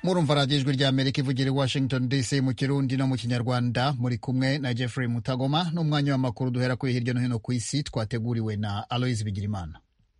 murumva radiyo ijwi rya amerika ivugira i washington dc mu kirundi no mu kinyarwanda muri kumwe na jeffrey mutagoma n'umwanya w'amakuru duhera kuri hirya no hino ku isi twateguriwe na aloise bigirimana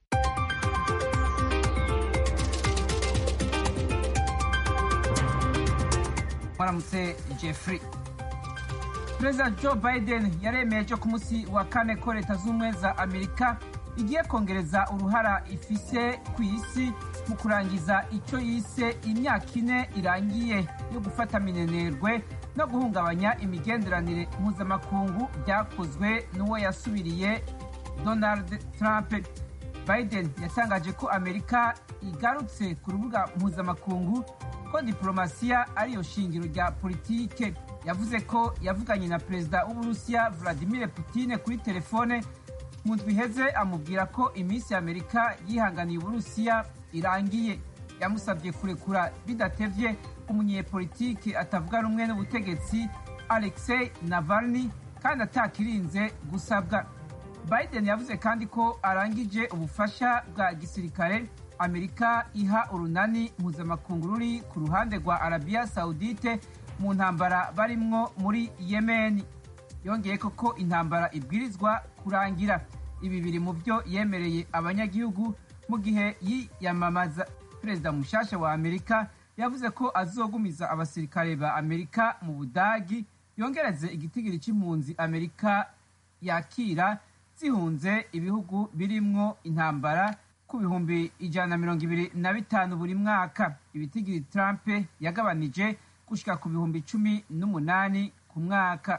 mwaramutse jeffrey perezida joe biden yaremeye cyo ku munsi wa kane ko leta z'ubumwe za amerika igiye kongereza uruhara ifise ku isi mu kurangiza icyo yise imyaka ine irangiye yo gufata minenerwe no guhungabanya imigenderanire mpuzamakungu byakozwe n'uwo yasubiriye donald trump biden yatangaje ko amerika igarutse ku rubuga mpuzamakungu ko diplomasiya ariyo shingiro rya politike yavuze ko yavuganye na perezida w'uburusiya vladimir putin kuri telefone mu ndwi iheze amubwira ko iminsi ya amerika yihanganiye uburusiya irangiye yamusabye kurekura bidatevye umunyepolitiki atavuga rumwe n'ubutegetsi alexei navalny kandi atakirinze gusabwa biden yavuze kandi ko arangije ubufasha bwa gisirikare amerika iha urunani mpuzamakungu ruri ku ruhande rwa arabiya saudite mu ntambara barimwo muri yemeni yongeye ko ko intambara ibwirizwa kurangira ibi biri mu byo yemereye abanyagihugu mu gihe yiyamamaza perezida mushasha wa amerika yavuze ko azogumiza abasirikare ba amerika mu budagi yongereze igitigiri c'impunzi amerika yakira zihunze ibihugu birimwo intambara ku bihumbi ijana na mirongo ibiri na bitanu buri mwaka ibitigiri trump yagabanije gushika ku bihumbi cumi n'umunani ku mwaka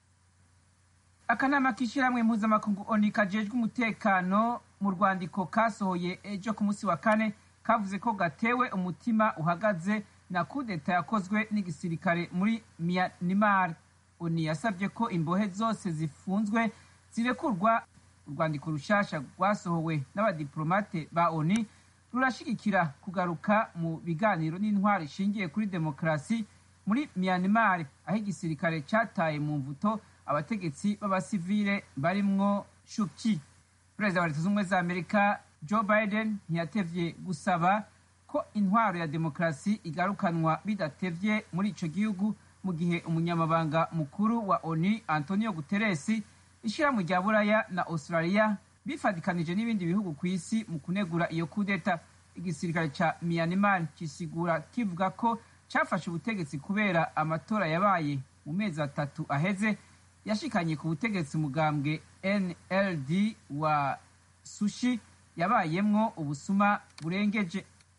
akanama k'ishyirahamwe mpuzamakungu oni kajejwe umutekano mu rwandiko kasohoye ejo ku munsi wa kane kavuze ko gatewe umutima uhagaze na kudeta yakozwe n'igisirikare muri myanmar oni yasabye ko imbohe zose zifunzwe zirekurwa urwandiko rushasha rwasohowe n'abadiplomate ba oni rurashigikira kugaruka mu biganiro n'intwaro ishingiye kuri demokarasi muri myanmar aho igisirikare cataye mu mvuto abategetsi b'abasivile barimwo shuki perezida wa leta z'ubumwe za amerika joe biden ntiyatevye gusaba ko intwaro ya demokarasi igarukanwa bidatevye muri ico gihugu mu gihe umunyamabanga mukuru wa oni antonio guteresi ishirahamwe rya buraya na australia bifadikanije n'ibindi bihugu ku isi mu kunegura iyo kudeta igisirikare ca myanmar kisigura kivuga ko cafashe ubutegetsi kubera amatora yabaye mu mezi atatu aheze yashikanye ku butegetsi umugambwe nld wa sushi yabayemwo ubusuma burengeje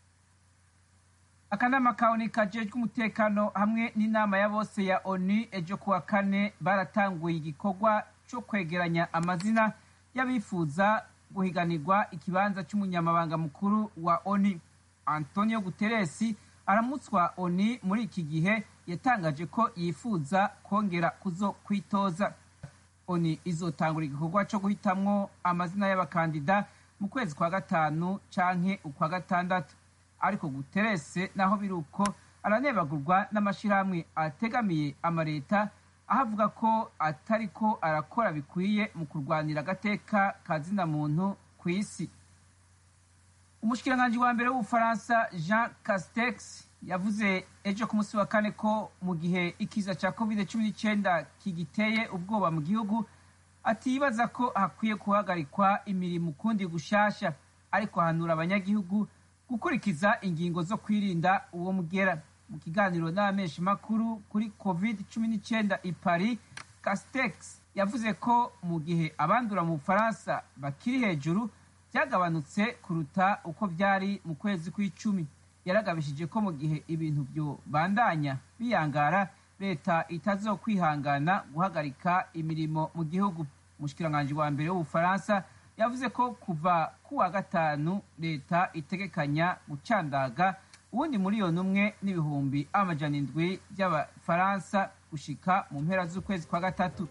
akanama ka oni kajejwe umutekano hamwe n'inama ya bose ya oni ejo kuwa kane baratanguye igikorwa co kwegeranya amazina y'abifuza guhiganirwa ikibanza c'umunyamabanga mukuru wa oni antonio guteresi aramutswa oni muri iki gihe yatangaje ko yifuza kongera kuzo kwitoza oni izotangura igikorwa co guhitamwo amazina y'abakandida mu kwezi kwa gatanu canke ukwa gatandatu ariko guterese naho biri uko aranebagurwa n'amashirahamwe ategamiye amareta aho avuga ko atariko arakora bikwiye mu kurwanira agateka ka zina muntu ku isi umushikiranganji wa mbere w'ubufaransa jean castex yavuze ejo ku munsi wa kane ko mu gihe ikiza cya covid cumi n'icyenda kigiteye ubwoba mu gihugu atibaza ko hakwiye guhagarikwa imirimo ukundi gushasha ariko ahanura abanyagihugu gukurikiza ingingo zo kwirinda uwo mugera mu kiganiro n'abamenshi makuru kuri covid cumi n'icyenda i paris castex yavuze ko mu gihe abandura mu bufaransa bakiri hejuru byagabanutse kuruta uko byari mu kwezi kw'icumi yaragabishije ko mu gihe ibintu byo bandanya biyangara leta itazokwihangana guhagarika imirimo mu gihugu umushikiranganji wa mbere w'ubufaransa yavuze ko kuva ku wa gatanu leta itegekanya gucandaga uwundi miliyoni umwe n'ibihumbi amajana indwi by'abafaransa gushika mu mpera z'ukwezi kwa gatatu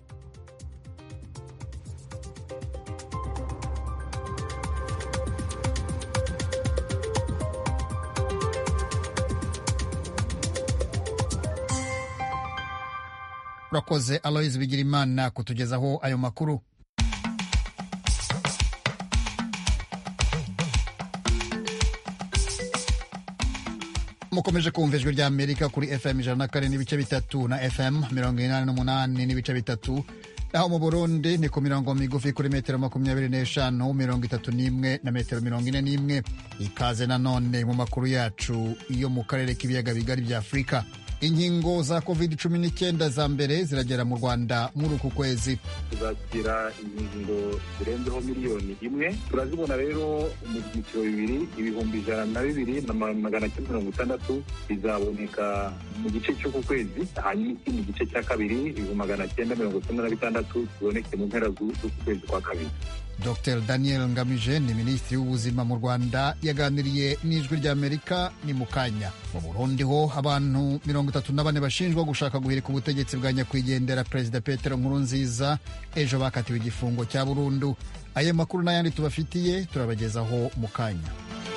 urakoze aloise bigirimana kutugezaho ayo makuru mukomeje kumva ijwi rya amerika kuri fm ijana na kane n'ibice bitatu na fm mirongo inani n'umunani n'ibice bitatu naho mu burundi ni ku mirongo migufi kuri metero makumyabiri n'eshanu mirongo itatu n'imwe na metero mirongo ine n'imwe ikaze nanone mu makuru yacu yo mu karere k'ibiyaga bigari bya afurika inkingo za covid cumi n'icyenda za mbere ziragera mu rwanda muri uku kwezi tuzakira inkingo zirenzeho miliyoni imwe turazibona rero mu byiciro bibiri ibihumbi ijana na bibiri na magana cyenda mirongo itandatu bizaboneka mu gice cy'uku kwezi hanyuma ikindi gice cya kabiri ibihumbi magana cyenda mirongo icyenda na bitandatu kiboneke mu mpera z'uku kwezi kwa kabiri dr daniel ngamije ni minisitiri w'ubuzima mu rwanda yaganiriye n'ijwi ry'amerika ni mu kanya mu burundi ho abantu mirongo itatu na bane bashinjwa gushaka guhirika ubutegetsi bwa nyakwigendera perezida petero nkurunziza ejo bakatiwe igifungo cya burundu ayo makuru n'ayandi tubafitiye turabagezaho mu kanya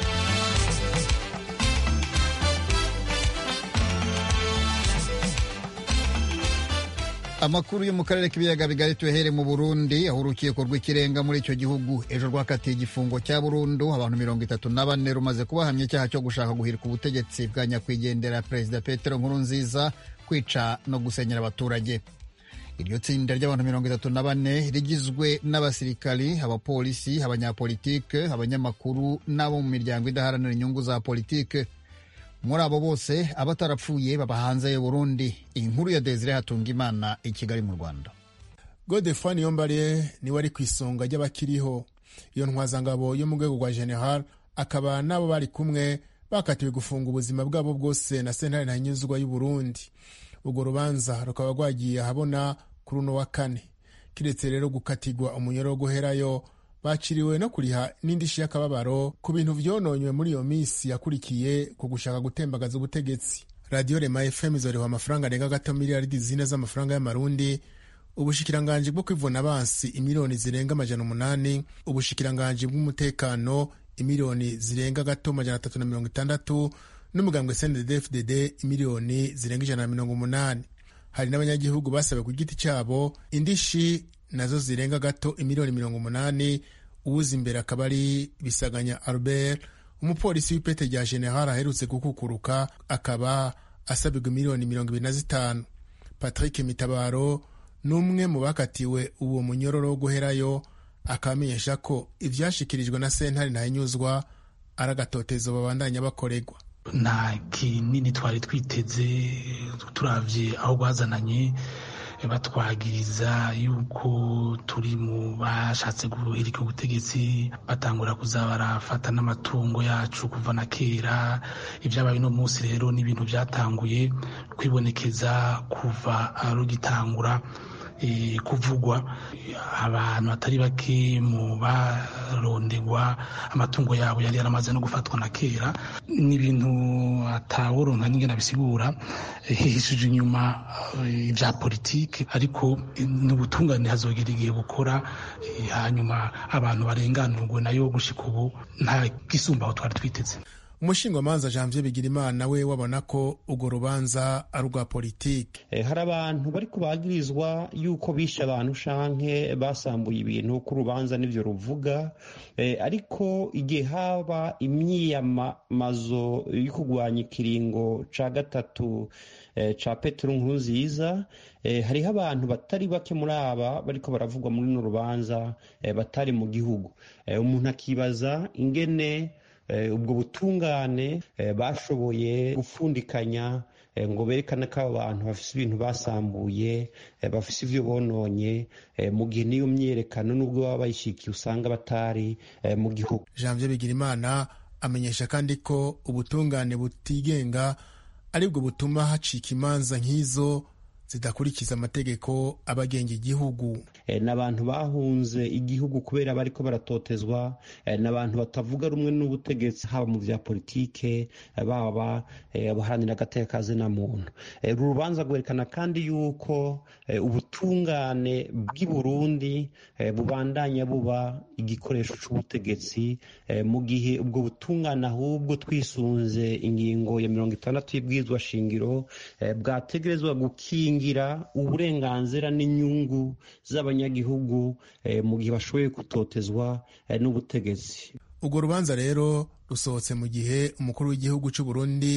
amakuru yo mu karere k'ibiyaga bigari tuyahere mu burundi aho urukiko rw'ikirenga muri icyo gihugu ejo rwakatiye igifungo cya burundu abantu mirongo itatu na bane rumaze kubahamya icyaha cyo gushaka guhirika ubutegetsi bwa nyakwigendera perezida petero nkurunziza kwica no gusenyera abaturage iryo tsinda ry'abantu mirongo itatu na bane rigizwe n'abasirikari abapolisi abanyapolitike abanyamakuru n'abo mu miryango idaharanira inyungu za politike muri abo bose abatarapfuye baba hanze y'u Burundi inkuru ya Desire Hatungimana i Kigali mu Rwanda Godefroid Niyombare niwe ari ku isonga ry'abakiriho iyo ntwazangabo yo mu rwego rwa general akaba n'abo bari kumwe bakatiwe gufunga ubuzima bwabo bwose na sentare ntanyuzwa y'u Burundi urwo rubanza rukaba rwagiye ahabona kuri uno wa kane kiretse rero gukatirwa umunyoro wo guherayo baciriwe no kuriha n'indishyi y'akababaro ku bintu vyononywe muri iyo minsi yakurikiye ku gushaka gutembagaza ubutegetsi radiyo rema fm izoriha amafaranga arenga gato miliyaridi zine z'amafaranga y'amarundi ubushikiranganji bwo kwivuna abansi imiliyoni zirenga amajana umunani ubushikiranganji bw'umutekano imiliyoni zirenga gato amajana atatu na mirongo itandatu n'umugambwe cnddfdd imiliyoni zirenga ijana na mirongo umunani hari n'abanyagihugu basabe ku giti cyabo indishi nazo zirenga gato imiliyoni mirongo umunani uwuza imbere akaba ari bisaganya albert umupolisi w'ipete rya general aherutse gukukuruka akaba asabirwa imiliyoni mirongo ibiri na zitanu patrick mitabaro ni umwe mu bakatiwe uwo munyororo wo guherayo akaba amenyesha ko ivyashikirijwe na sentare ntahinyuzwa ari agatotezo babandanya bakorerwa nta kinini twari twiteze turavye aho rwazananye batwagiriza yuko turi mu bashatse guhirika ubutegetsi batangura kuza barafata n'amatungo yacu kuva na kera ibyabaye uno munsi rero ni ibintu byatanguye kwibonekeza kuva rugitangura kuvugwa abantu batari bake mu barondegwa amatungo yabo yari yaramaze no gufatwa na kera ni ibintu ataworonka n'ingena bisigura hihishije inyuma ibya politiki ariko n'ubutungane hazogera igihe bukora hanyuma abantu barenganurwe nayo gushika ubu nta gisumbaho twari twiteze umushingwamanza janvier bigirimana we wabona ko urwo rubanza ari urwa politiki hari abantu bari kubagirizwa yuko bishe abantu shanke basambuye ibintu ko urubanza n'ibyo ruvuga ariko igihe haba imyiyamamazo yo kurwanya ikiringo ca gatatu ca petero nkurunziza hariho abantu batari bake muri aba bariko baravugwa muri runo rubanza batari mu gihugu umuntu akibaza ingene ubwo butungane bashoboye gupfundikanya ngo berekane ko abo bantu bafise ibintu basambuye bafise ivyo bononye mu gihe n'iyo myiyerekano n'ubwo baba bayishikiye usanga batari mu gihugu janvier bigirimana amenyesha kandi ko ubutungane butigenga aribwo butuma hacika imanza nk'izo zidakurikiza amategeko abagenga igihugu n'abantu bahunze igihugu kubera bariko baratotezwa n'abantu batavuga rumwe n'ubutegetsi haba mu vya politike baba abaharanira agateka na muntu uru rubanza rwerekana kandi yuko ubutungane bw'i burundi bubandanya buba igikoresho c'ubutegetsi mu gihe ubwo butungane ahubwo twisunze ingingo ya mirongo itandatu y'ibwirizwa shingiro bwategerezwa gukingira uburenganzira n'inyungu z'abanyagihugu mu gihe bashoboye gutotezwa n'ubutegetsi urwo rubanza rero rusohotse mu gihe umukuru w'igihugu cy'u Burundi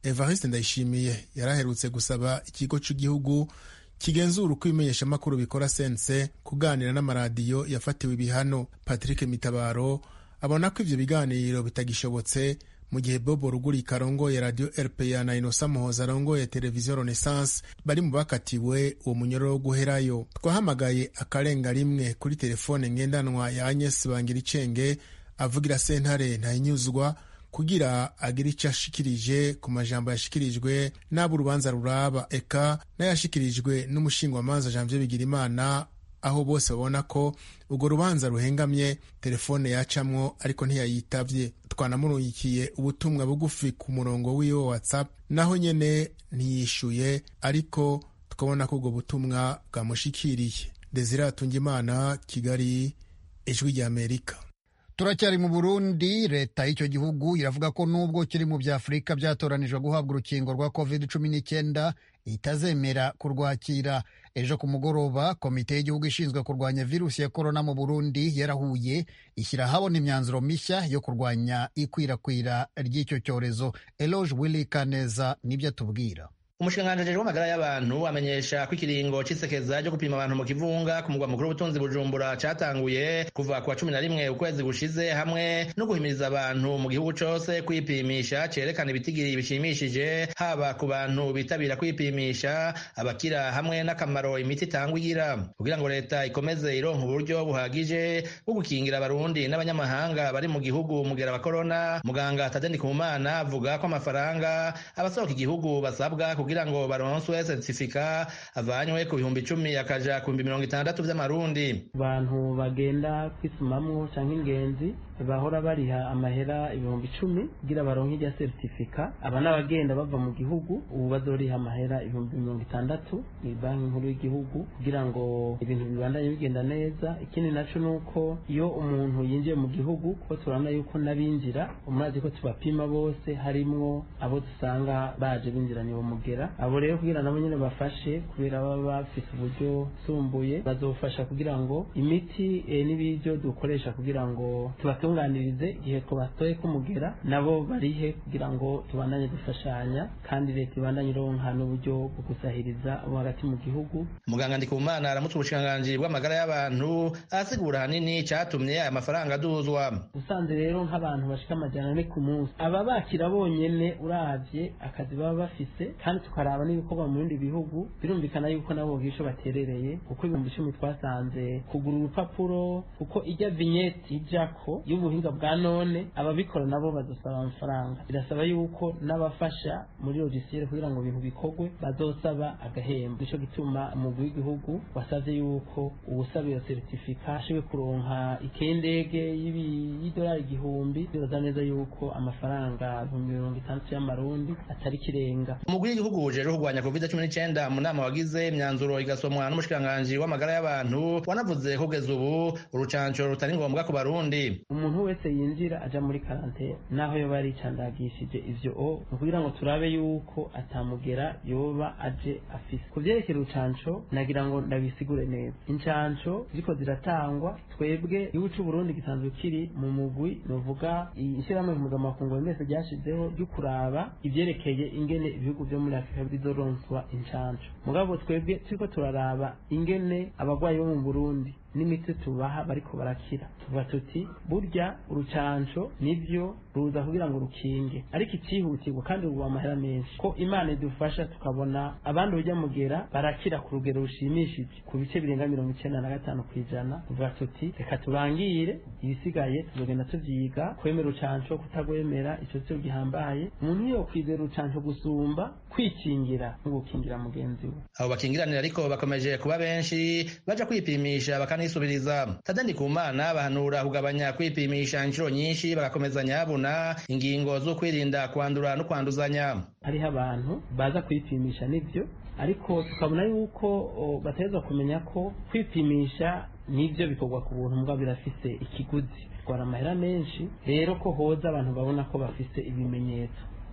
evariste ndayishimiye yaraherutse gusaba ikigo cy'igihugu kigenzura uko ibimenyeshamakuru bikora sense kuganira n'amaradiyo yafatiwe ibihano patrick mitabaro abona ko ivyo biganiro bitagishobotse mu gihe bobo rugurika arongoye radiyo rpa na inosa muhoza arongoye televiziyo renaissance bari mu bakatiwe uwo munyororo wo guherayo twahamagaye akarenga rimwe kuri telefone ngendanwa ya agnes bangiricenge avugira sentare ntayinyuzwa kugira agire icyo ashikirije ku majambo yashikirijwe n'abo urubanza ruraba eka n'ayashikirijwe n'umushingwamanza janvier bigirimana aho bose babona ko urwo rubanza ruhengamye telefone yacamwo ariko ntiyayitavye twanamurungikiye ubutumwa bugufi ku murongo wiwe wa whatsapp naho nyene ntiyishuye ariko tukabona ko ubwo butumwa bwamushikiriye desire atungimana kigali ijwi rya amerika turacyari mu burundi leta y'icyo gihugu iravuga ko nubwo kiri mu bya afurika byatoranijwe guhabwa urukingo rwa covid cumi n'icyenda itazemera kurwakira ejo ku mugoroba komite y'igihugu ishinzwe kurwanya virusi ya korona mu burundi yarahuye ishyira ahabona imyanzuro mishya yo kurwanya ikwirakwira ry'icyo cyorezo eloge willy kaneza nibyo atubwira umushikiranganji w'amagara y'abantu amenyesha ko ikiringo c'isekeza ryo gupima abantu mu kivunga ku mugwa mukuru w'ubutunzi bujumbura catanguye kuva ku wa cumi na rimwe ukwezi gushize hamwe no guhimiriza abantu mu gihugu cose kwipimisha cerekana ibitigiri bishimishije haba ku bantu bitabira kwipimisha abakira hamwe n'akamaro imiti itangwa igira kugira ngo leta ikomeze ironka uburyo buhagije bwo gukingira abarundi n'abanyamahanga bari mu gihugu mugera wa korona muganga tadeni kumana avuga ko amafaranga abasohoka igihugu basabwa kugira ngo baronswe certificat avanywe ku bihumbi icumi akaja ku bihumbi mirongo itandatu vy'amarundi abantu bagenda kwisumamwo canke ingenzi bahora bariha amahera ibihumbi icumi kugira baronke irya certificat aba n'abagenda bava mu gihugu ubu bazoriha amahera ibihumbi mirongo itandatu ni banki nkuru y'igihugu kugira ngo ibintu bibandanye bigenda neza ikindi naco ni uko iyo umuntu yinjiye mu gihugu kuko turabona yuko n'abinjira umurazi ko tubapima bose harimwo abo dusanga baje binjiranye uwo mugera abo rero kugira nabo nyene bafashe kubera baba bafise uburyo sumbuye bazofasha kugira ngo imiti e, n'ibiryo dukoresha kugira ngo tubatunganirize igihe twabatoye kumugera nabo barihe kugira ngo tubandanye dufashanya kandi leta ibandanye ironka n'uburyo bwo gusahiriza abo hagati mu gihugu muganga ndikumana aramutse ubushikiranganji bw'amagara y'abantu arasigura hanini catumye aya mafaranga aduzwa usanze rero nk'abantu bashika amajana ane ku munsi aba bakira bonyene uravye akazi baba bafise kandi tukaraba n'ibikorwa mu bindi bihugu birumvikana yuko nabo bwisho baterereye kuko ibihumbi icumi twasanze kugura urupapuro kuko ijya vignette ijako y'ubuhinga bwa none ababikora nabo bazosaba amafaranga birasaba yuko n'abafasha muri logiciel kugira ngo ibintu bikorwe bazosaba agahembo nico gituma umugwi w'igihugu wasavye yuko uwusaba iyo certificat ashobwe kuronka ikendege y'idolari igihumbi bibaza neza yuko amafaranga ibihumbi mirongo itandatu y'amarundi atari kirenga umugwi w'igihugu ujejwe kurwanya covid cumi n'icyenda mu nama wagize imyanzuro igasomwa n'umushikiranganji w'amagara y'abantu wanavuze kugeza ubu urucanco rutari ngombwa ku barundi umuntu wese yinjira aja muri karantene naho yoba yaricandagishije ivyo o ni ukugira ngo turabe yuko atamugera yoba aje afise ku vyerekeye urucanco nagira ngo ndabisigure neza incanco ziriko ziratangwa twebwe igihugu c'uburundi gisanzwe kiri mu mugwi novuga ishirahamwe mpuzamakungu mbese ryashizeho ryo kuraba ivyerekeye ingene ibihugu vyo muri afurika bizoronswa incanco mugabo twebwe turiko turaraba ingene abagwayi bo mu burundi n'imiti tubaha bariko barakira tuvuga tuti burya urucanco nivyo ruza kugira ngo rukinge ariko icihutirwa kandi ruba amahera menshi ko imana idufasha tukabona abandi urya mugera barakira ku rugero rushimishije ku bice birenga mirongo icenda na gatanu kw'ijana tuvuga tuti reka tubangire ibisigaye tuzogenda tuvyiga kwemera urucanco kutagwemera ico cyo gihambaye umuntu iyo kwizera urucanco gusumba kwikingira no gukingira mugenzi we abo bakingiranira ariko bakomeje kuba benshi baja kwipimisha bakanisubiriza tadandi kumana bahanura kugabanya kwipimisha inshuro nyinshi bagakomeza nyabuna ingingo zo kwirinda kwandura no kwanduzanya hariho abantu baza kwipimisha nivyo ariko tukabona yuko bategerezwa kumenya ko kwipimisha nivyo bikorwa ku buntu mbwa birafise ikiguzi bitwara amahera menshi rero ko hoza abantu babona ko bafise ibimenyetso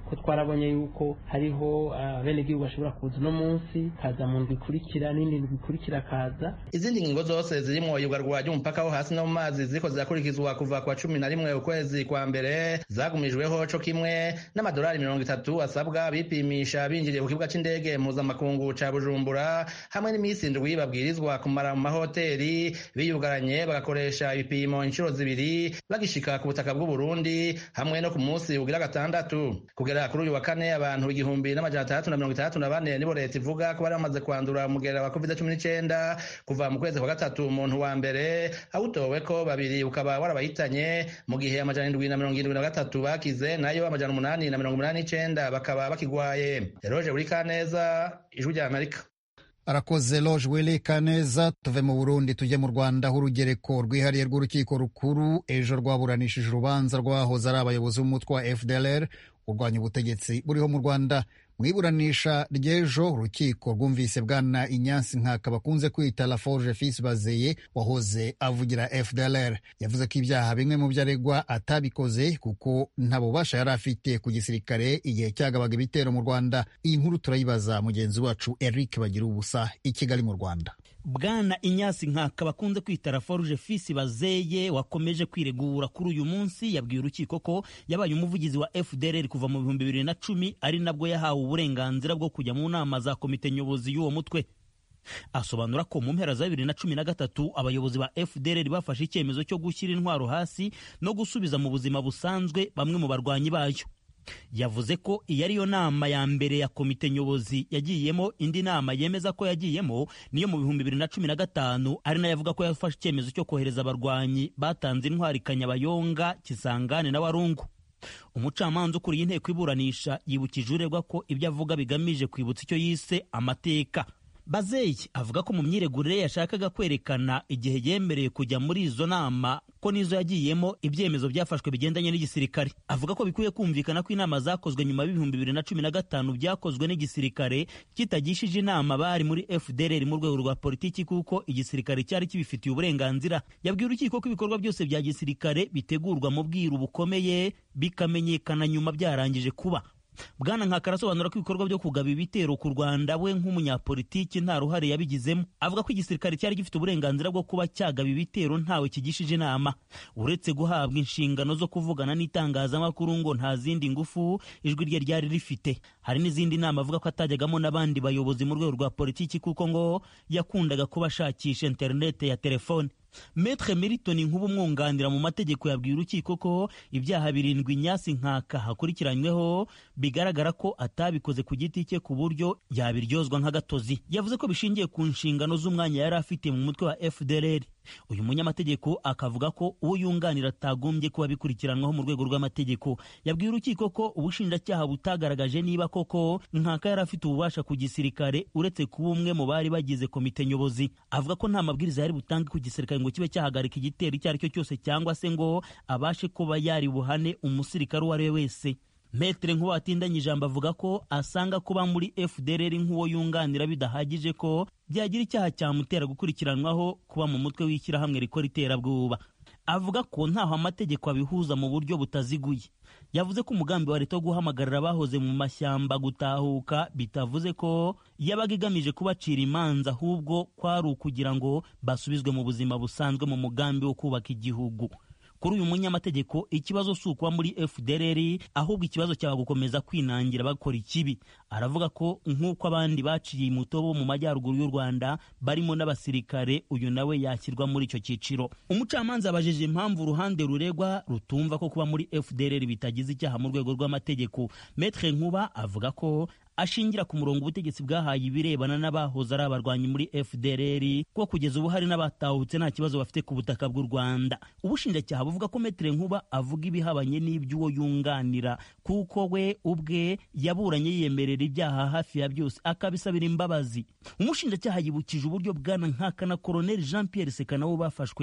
ko twarabonye yuko hariho abenegihugu bashobora kuza uno munsi kaza mu ndwi ikurikira n'indi ndwi ikurikira kaza izindi ngingo zose zirimwo iyugarwa ry'umupaka wo hasi no mu mazi ziriko zirakurikizwa kuva kwa cumi na rimwe ukwezi kwa mbere zagumijweho co kimwe n'amadolari mirongo itatu asabwa bipimisha binjiriye ku kibuga c'indege mpuzamakungu ca bujumbura hamwe n'iminsi indwi babwirizwa kumara mu mahoteli biyugaranye bagakoresha ibipimo inshuro zibiri bagishika ku butaka bw'uburundi hamwe no ku munsi ugira gatandatu kugera kuri uyu wa kane abantu igihumbi n'amajana atandatu na mirongo itandatu na bane nibo leta ivuga ko bari bamaze kwandura umugera wa covid cumi n'icenda kuva mu kwezi kwa gatatu umuntu wa mbere awutowe ko babiri ukaba warabayitanye mu gihe amajana indwi na mirongo irindwi na gatatu bakize nayo amajana umunani na mirongo umunani n'icenda bakaba bakigwaye eroje buri kaneza ijwi rya amerika arakoze loge wili kaneza tuve mu burundi tujye mu rwanda aho urugereko rwihariye rw'urukiko rukuru ejo rwaburanishije urubanza rwahoze ari abayobozi b'umutwe wa fdlr urwanya ubutegetsi buriho mu rwanda mu iburanisha ry'ejo urukiko rwumvise bwana inyansi nkaka bakunze kwita laforge fils bazeye wahoze avugira fdlr yavuze ko ibyaha bimwe mu byo aregwa atabikoze kuko nta bubasha yari afite ku gisirikare igihe cyagabaga ibitero mu rwanda iyi nkuru turayibaza mugenzi wacu eric bagira ubusa i kigali mu rwanda bwana inyasi nkaka bakunze kwita laforge fils bazeye wakomeje kwiregura kuri uyu munsi yabwiye urukiko ko yabaye umuvugizi wa fdlr kuva mu bihumbi bibiri na cumi ari nabwo yahawe uburenganzira bwo kujya mu nama za komite nyobozi y'uwo mutwe asobanura ko mu mpera za bibiri na cumi na gatatu abayobozi ba fdr bafashe icyemezo cyo gushyira intwaro hasi no gusubiza mu buzima busanzwe bamwe mu barwanyi bayo yavuze ko iyi ariyo nama ya mbere ya komite nyobozi yagiyemo indi nama yemeza ko yagiyemo niyo mu bihumbi bibiri na cumi na gatanu ari nayo avuga ko yafashe icyemezo cyo kohereza abarwanyi batanze intwari kanyabayonga kisangane na warungu umucamanza ukuriye inteko iburanisha yibukije uregwa ko ibyo avuga bigamije kwibutsa icyo yise amateka bazeyi avuga ko mu myiregurire yashakaga kwerekana igihe yemereye kujya muri izo nama ko n'izo yagiyemo ibyemezo byafashwe bigendanye n'igisirikare avuga ko bikwiye kumvikana ko inama zakozwe nyuma y'ibihumbi bibiri na cumi na gatanu byakozwe n'igisirikare kitagishije inama bari muri fdr mu rwego rwa politiki kuko igisirikare cyari kibifitiye uburenganzira yabwiye urukiko ko ibikorwa byose bya gisirikare bitegurwa mu bwiru bukomeye bikamenyekana nyuma byarangije kuba bwana nkaka arasobanura ko ibikorwa byo kugaba ibitero ku rwanda we nk'umunyapolitiki nta ruhare yabigizemo avuga ko igisirikare cyari gifite uburenganzira bwo kuba cyagaba ibitero ntawe kigishije inama uretse guhabwa inshingano zo kuvugana n'itangazamakuru ngo nta zindi ngufu ijwi rye ryari rifite hari n'izindi nama avuga ko atajyagamo n'abandi bayobozi mu rwego rwa politiki kuko ngo yakundaga kuba ashakisha interinete ya telefone Metre Milton Nkuba umwunganira mu mategeko yabwiye urukiko ko ibyaha birindwi Nyasi Nkaka hakurikiranyweho bigaragara ko atabikoze ku giti cye ku buryo yabiryozwa nk'agatozi yavuze ko bishingiye ku nshingano z'umwanya yari afite mu mutwe wa FDLR uyu munyamategeko akavuga ko uwo yunganira atagombye kuba bikurikiranwaho mu rwego rw'amategeko yabwiye urukiko ko ubushinjacyaha butagaragaje niba koko Nkaka yari afite ububasha ku gisirikare uretse kuba umwe mu bari bagize komite nyobozi avuga ko nta mabwiriza yari butange ku gisirikare ngo kibe cyahagarika igitero icyo ari cyo cyose cyangwa se ngo abashe kuba yari buhane umusirikare uwo ari we wese metere nk'uwo watindanye ijambo avuga ko asanga kuba muri fdr nk'uwo yunganira bidahagije ko byagira icyaha cyamutera gukurikiranwaho kuba mu mutwe w'ishyirahamwe rikora iterabwoba avuga ko ntaho amategeko abihuza mu buryo butaziguye yavuze ko umugambi wa leta wo guhamagarira abahoze mu mashyamba gutahuka bitavuze ko yabaga igamije kubacira imanza ahubwo kwari ukugira ngo basubizwe mu buzima busanzwe mu mugambi wo kubaka igihugu kuri uyu munyamategeko ikibazo si ukuba muri fdr ahubwo ikibazo cyaba gukomeza kwinangira bakora ikibi aravuga ko nk'uko abandi baciye imutobo mu majyaruguru y'u rwanda barimo n'abasirikare uyu nawe yashyirwa muri icyo cyiciro umucamanza abajije impamvu uruhande ruregwa rutumva ko kuba muri fdr bitagize icyaha mu rwego rw'amategeko metre nkuba avuga ko ashingira ku murongo ubutegetsi bwahaye ibirebana n'abahoze ari abarwanyi muri fdr ko kugeza ubu hari n'abatahutse nta kibazo bafite ku butaka bw'u rwanda ubushinjacyaha buvuga ko metere nkuba avuga ibihabanye n'iby'uwo yunganira kuko we ubwe yaburanye yiyemerera ibyaha hafi ya byose akabisabira imbabazi umushinjacyaha yibukije uburyo bwana nkaka na koroneli jean pierre seka nabo bafashwe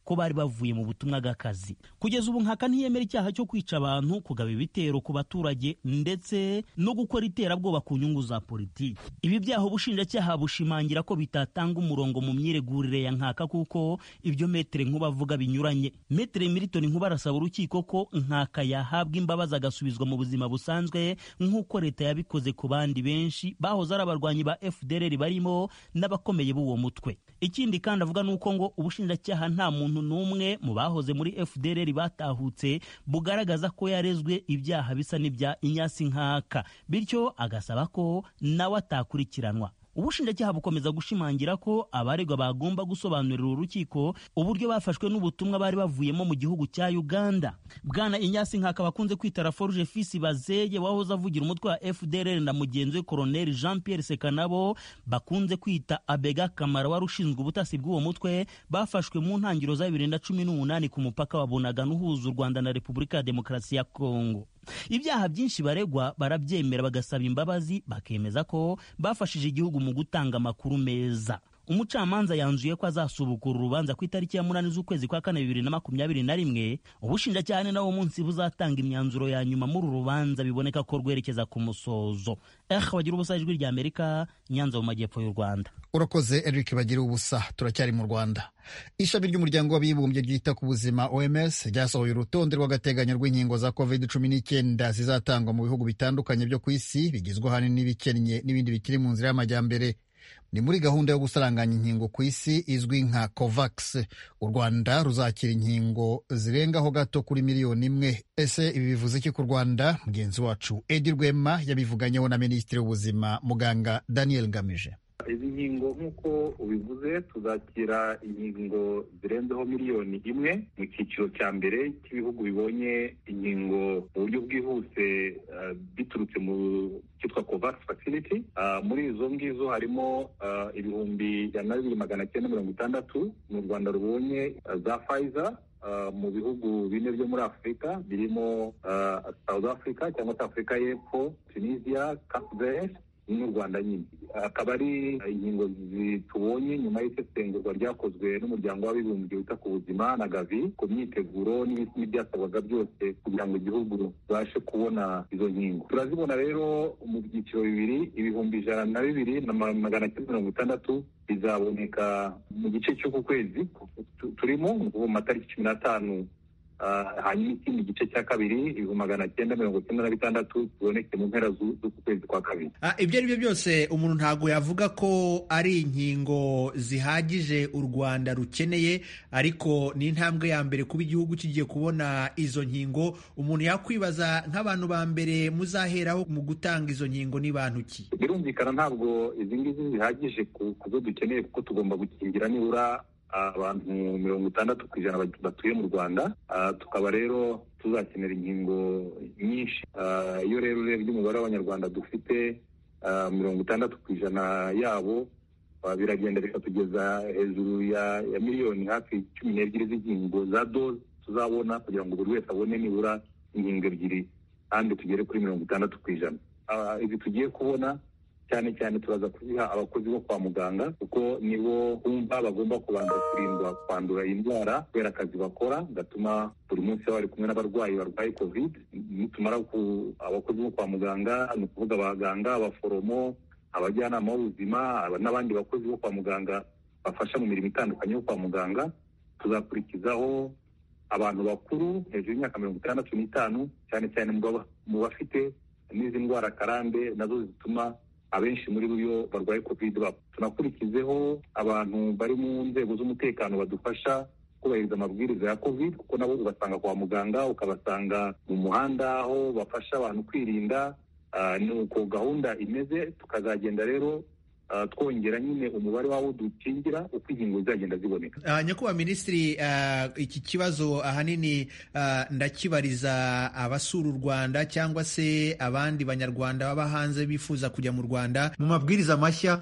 ko bari bavuye mu butumwa bw'akazi kugeza ubu nkaka ntiyemera icyaha cyo kwica abantu kugaba ibitero ku baturage ndetse no gukora iterabwoba ku nyungu za politiki ibi byaha ubushinjacyaha bushimangira ko bitatanga umurongo mu myiregurire ya nkaka kuko ibyo metere nkuba avuga binyuranye metere milton nkuba arasaba urukiko ko nkaka yahabwa imbabazi agasubizwa mu buzima busanzwe nk'uko leta yabikoze ku bandi benshi bahoze ari abarwanyi ba fdr barimo n'abakomeye b'uwo mutwe ikindi kandi avuga ni uko ngo ubushinjacyaha nta muntu n'umwe mu bahoze muri fdr batahutse bugaragaza ko yarezwe ibyaha bisa n'ibya inyasi nkaka bityo agasaba ko nawe atakurikiranwa ubushinjacyaha bukomeza gushimangira ko abaregwa bagomba gusobanurira urukiko uburyo bafashwe n'ubutumwa bari bavuyemo mu gihugu cya uganda bwana inyasi nkaka bakunze kwita raforuje fisi bazeye wahoze avugira umutwe wa fdr na mugenzi we koroneli jean pierre sekanabo bakunze kwita abega kamara wari ushinzwe ubutasi bw'uwo mutwe bafashwe mu ntangiriro za bibiri na cumi n'umunani ku mupaka wa bunagana uhuza u rwanda na repubulika ya demokarasi ya kongo ibyaha byinshi baregwa barabyemera bagasaba imbabazi bakemeza ko bafashije igihugu mu gutanga amakuru meza umucamanza yanzuye ko azasubukura urubanza ku itariki ya munani z'ukwezi kwa kane bibiri na makumyabiri na rimwe ubushinjacyaha ni nawo munsi buzatanga imyanzuro ya nyuma muri uru rubanza biboneka ko rwerekeza ku musozo eh bagira ubusa ijwi rya amerika nyanza mu majyepfo y'u rwanda urakoze eric bagira ubusa turacyari mu rwanda ishami ry'umuryango w'abibumbye ryita ku buzima oms ryasohoye urutonde rw'agateganyo rw'inkingo za covid cumi n'icyenda zizatangwa mu bihugu bitandukanye byo ku isi bigizwe ahanini n'ibikennye n'ibindi bikiri mu nzira y'amajyambere ni muri gahunda yo gusaranganya inkingo ku isi izwi nka covax u rwanda ruzakira inkingo zirengaho gato kuri miliyoni imwe ese ibi bivuze iki ku rwanda mugenzi wacu edi rwema yabivuganyeho na minisitiri w'ubuzima muganga daniel ngamije izi nkingo nk'uko ubivuze tuzakira inkingo zirenzeho miliyoni imwe mu cyiciro cya mbere cy'ibihugu bibonye inkingo mu buryo bwihuse biturutse mu cyitwa covax facility muri izo ngizo harimo ibihumbi ijana na bibiri magana cyenda mirongo itandatu mu rwanda rubonye za pfizer mu bihugu bine byo muri afurika birimo south africa cyangwa se afurika y'epfo tunisia cape n'u rwanda nyine akaba ari inkingo tubonye nyuma y'isesengurwa ryakozwe n'umuryango w'abibumbye wita ku buzima na gavi ku myiteguro n'ibyasabwaga byose kugira ngo igihugu kibashe kubona izo nkingo turazibona rero mu byiciro bibiri ibihumbi ijana na bibiri na magana cyenda mirongo itandatu bizaboneka mu gice cy'uku kwezi turimo mu matariki cumi n'atanu hanyuma ikindi gice cya kabiri ibihumbi magana cyenda mirongo cyenda na bitandatu ziboneke mu mpera z'uku kwezi kwa kabiri ibyo ari byo byose umuntu ntabwo yavuga ko ari inkingo zihagije u rwanda rukeneye ariko ni intambwe ya mbere kuba igihugu kigiye kubona izo nkingo umuntu yakwibaza nk'abantu ba mbere muzaheraho mu gutanga izo nkingo ni bantu ki birumvikana ntabwo izi ngizi zihagije ku zo dukeneye kuko tugomba gukingira nibura abantu mirongo itandatu ku ijana batuye mu rwanda tukaba rero tuzakenera inkingo nyinshi iyo rero urebye umubare w'abanyarwanda dufite mirongo itandatu ku ijana yabo biragenda bikatugeza hejuru ya miliyoni hafi cumi n'ebyiri z'inkingo za doze tuzabona kugira ngo buri wese abone nibura inkingo ebyiri kandi tugere kuri mirongo itandatu ku ijana izi tugiye kubona cyane cyane turaza kuziha abakozi bo kwa muganga kuko nibo bumva bagomba kubanza kurindwa kwandura iyi ndwara kubera akazi bakora gatuma buri munsi baba bari kumwe n'abarwayi barwaye covid nitumara ku abakozi bo kwa muganga ni ukuvuga abaganga abaforomo abajyanama b'ubuzima n'abandi bakozi bo kwa muganga bafasha mu mirimo itandukanye yo kwa muganga tuzakurikizaho abantu bakuru hejuru y'imyaka mirongo itandatu n'itanu cyane cyane mu bafite n'izi ndwara karande nazo zituma abenshi muri bo barwaye covid bapfa tunakurikizeho abantu bari mu nzego z'umutekano badufasha kubahiriza amabwiriza ya covid kuko nabo ubasanga kwa muganga ukabasanga mu muhanda aho bafasha abantu kwirinda ni uko gahunda imeze tukazagenda rero twongera nyine umubare w'abo dukingira uko inkingo zizagenda ziboneka nyakubahwa minisitiri iki kibazo ahanini ndakibariza abasura u rwanda cyangwa se abandi banyarwanda baba hanze bifuza kujya mu rwanda mu mabwiriza mashya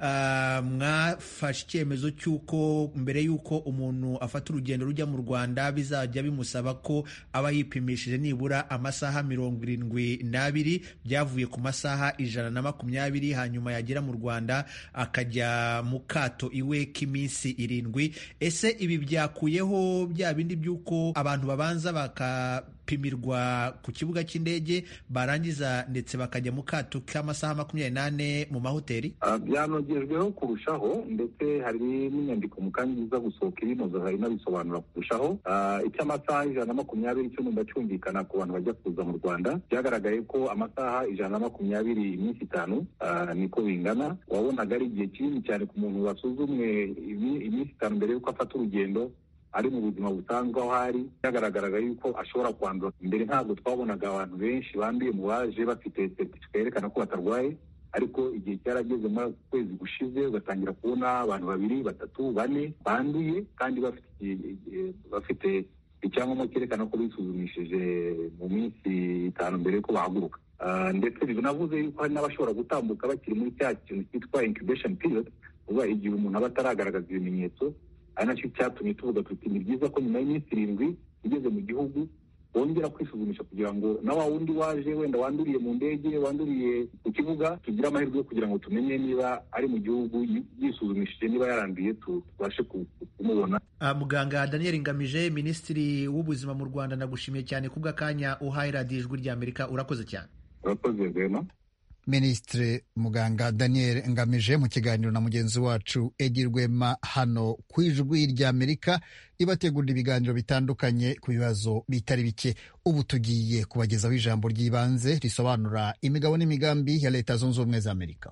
mwafashe icyemezo cy'uko mbere y'uko umuntu afata urugendo rujya mu rwanda bizajya bimusaba ko aba yipimishije nibura amasaha mirongo irindwi n'abiri byavuye ku masaha ijana na makumyabiri hanyuma yagera mu rwanda akajya mu kato iwe k'iminsi irindwi ese ibi byakuyeho bya bindi by'uko abantu babanza bakapimirwa ku kibuga cy'indege barangiza ndetse bakajya mu kato k'amasaha makumyabiri n'ane mu mahoteli byanogejweho kurushaho ndetse hari n'inyandiko mu kanya iza gusohoka ibinoza hari inabisobanura kurushaho icy'amasaha ijana na makumyabiri cyo numva cyumvikana ku bantu bajya kuza mu rwanda byagaragaye ko amasaha ijana na makumyabiri iminsi itanu niko bingana wabonaga ari igihe kinini cyane ku muntu wasuzumwe iminsi itanu mbere y'uko afata urugendo ari mu buzima busanzwe aho ari byagaragaraga yuko ashobora kwandura mbere ntabwo twabonaga abantu benshi banduye mu baje bafite seritifika yerekana ko batarwaye ariko igihe cyarageze muri ako kwezi gushize ugatangira kubona abantu babiri batatu bane banduye kandi bafite bafite icyangombwa cyerekana ko bisuzumishije mu minsi itanu mbere y'uko bahaguruka ndetse binavuze yuko hari n'abashobora gutambuka bakiri muri cya kintu cyitwa incubation period uba igihe umuntu aba ataragaragaza ibimenyetso ari nacyo cyatumye tuvuga tuti ni byiza ko nyuma y'iminsi irindwi ugeze mu gihugu wongera kwisuzumisha kugira ngo na wa wundi waje wenda wanduriye mu ndege wanduriye ku kibuga tugire amahirwe yo kugira ngo tumenye niba ari mu gihugu yisuzumishije niba yaranduye tubashe kumubona muganga daniel ngamije minisitiri w'ubuzima mu rwanda nagushimiye cyane kubw'akanya uhaye radiyo ijwi ry'amerika urakoze cyane urakoze rwema minisitiri muganga daniel ngamije mu kiganiro na mugenzi wacu edi rwema hano ku ijwi ry'amerika ibategurira ibiganiro bitandukanye ku bibazo bitari bike ubu tugiye kubagezaho ijambo ry'ibanze risobanura imigabo n'imigambi ya leta zunze ubumwe za amerika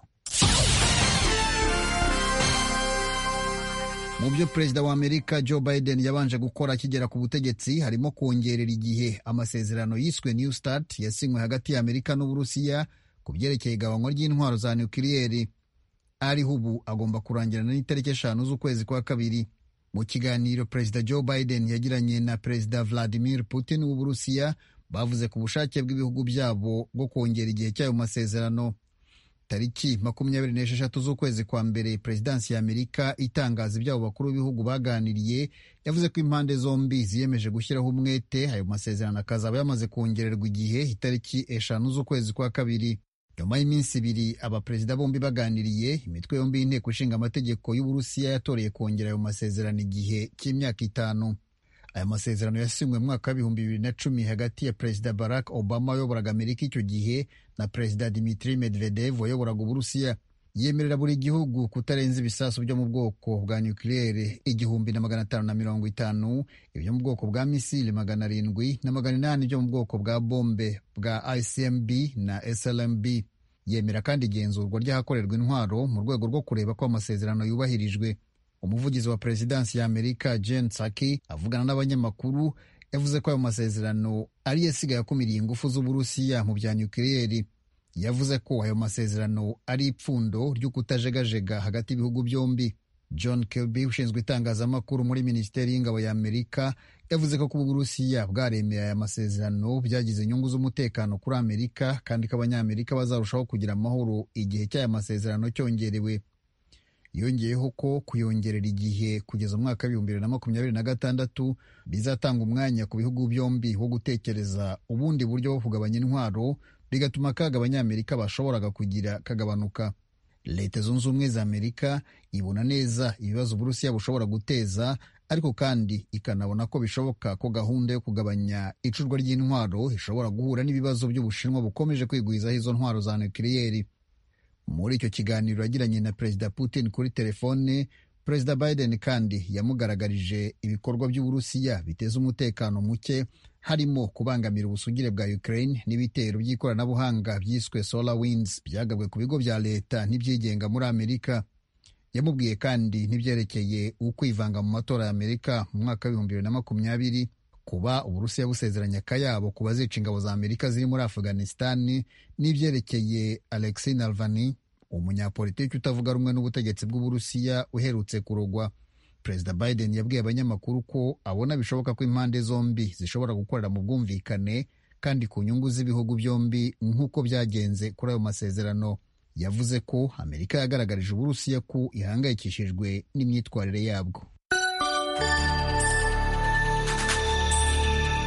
mu byo perezida wa amerika joe biden yabanje gukora akigera ku butegetsi harimo kongerera igihe amasezerano yiswe new start yasinywe hagati ya amerika n'uburusiya ku byerekeye igabanywa ry'intwaro za nukiliyeri ariho ubu agomba kurangirana n'itariki eshanu z'ukwezi kwa kabiri mu kiganiro perezida joe biden yagiranye na perezida vladimir putin w'uburusiya bavuze ku bushake bw'ibihugu byabo bwo kongera igihe cy'ayo masezerano tariki makumyabiri n'esheshatu z'ukwezi kwa mbere perezidansi ya amerika itangaza iby'abo bakuru b'ibihugu baganiriye yavuze ko impande zombi ziyemeje gushyiraho umwete ayo masezerano akazaba yamaze kongererwa igihe itariki eshanu z'ukwezi kwa kabiri nyuma y'iminsi ibiri abaperezida bombi baganiriye imitwe yombi y'inteko ishinga amategeko y'uburusiya yatoreye kongera ayo masezerano igihe cy'imyaka itanu aya masezerano yasinywe mu mwaka w'ibihumbi bibiri na cumi hagati ya perezida barack obama wayoboraga amerika icyo gihe na perezida dimitri medvedev wayoboraga uburusiya yemerera buri gihugu kutarenza ibisasu byo mu bwoko bwa nukiliyeri igihumbi na magana atanu na mirongo itanu ibyo mu bwoko bwa misili magana arindwi na magana inani byo mu bwoko bwa bombe bwa icmb na slmb yemera kandi igenzurwa ry'ahakorerwa intwaro mu rwego rwo kureba ko amasezerano yubahirijwe umuvugizi wa perezidansi ya amerika jen saki avugana n'abanyamakuru yavuze ko ayo masezerano ariyo asigaye akumiriye ingufu z'uburusiya mu bya nukiliyeri yavuze ko ayo masezerano ari ipfundo ryo kutajegajega hagati y'ibihugu byombi john kirby ushinzwe itangazamakuru muri minisiteri y'ingabo ya amerika yavuze ko kuba uburusiya bwaremeye aya masezerano byagize inyungu z'umutekano kuri amerika kandi ko abanyamerika bazarushaho kugira amahoro igihe cy'aya masezerano cyongerewe yongeyeho ko kuyongerera igihe kugeza mu mwaka w'ibihumbi bibiri na makumyabiri na gatandatu bizatanga umwanya ku bihugu byombi wo gutekereza ubundi buryo bwo kugabanya intwaro bigatuma akaga abanyamerika bashoboraga kugira kagabanuka leta zunze ubumwe za amerika ibona neza ibibazo uburusiya bushobora guteza ariko kandi ikanabona ko bishoboka ko gahunda yo kugabanya icurwa ry'intwaro ishobora guhura n'ibibazo by'ubushinwa bukomeje kwigwizaho izo ntwaro za nukiliyeri muri icyo kiganiro yagiranye na perezida putin kuri telefone perezida biden kandi yamugaragarije ibikorwa by'uburusiya biteza umutekano muke harimo kubangamira ubusugire bwa ukraine n'ibitero by'ikoranabuhanga byiswe solar winds byagabwe ku bigo bya leta n'ibyigenga muri amerika yamubwiye kandi n'ibyerekeye ukwivanga mu matora ya amerika mu mwaka w'ibihumbi bibiri na makumyabiri kuba uburusiya busezeranya akayabo ku bazica ingabo za amerika ziri muri afghanistan n'ibyerekeye alexei navalny umunyapolitiki utavuga rumwe n'ubutegetsi bw'uburusiya uherutse kurogwa perezida biden yabwiye abanyamakuru ko abona bishoboka ko impande zombi zishobora gukorera mu bwumvikane kandi ku nyungu z'ibihugu byombi nk'uko byagenze kuri ayo masezerano yavuze ko amerika yagaragarije uburusiya ko ihangayikishijwe n'imyitwarire yabwo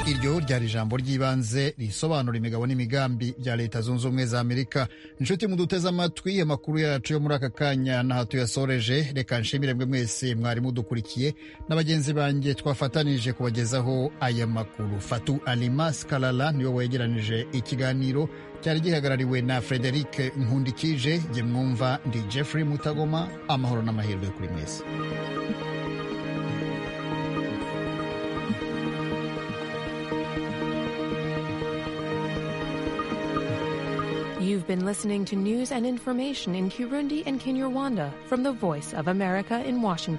iryo ryari ijambo ry'ibanze risobanura imigabo n'imigambi bya leta zunze ubumwe za amerika inshuti muduteze amatwi amakuru yacu yo muri aka kanya n'aha tuyasoreje reka nshimire mwe mwese mwari mudukurikiye na bagenzi banjye twafatanije kubagezaho aya makuru fatu alimas kalala niwe wegeranije ikiganiro cyari gihagarariwe na frederic nkundikije jye mwumva ndi jeffrey mutagoma amahoro n'amahirwe kuri mwese You've been listening to news and information in Kirundi and Kinyarwanda from the Voice of America in Washington.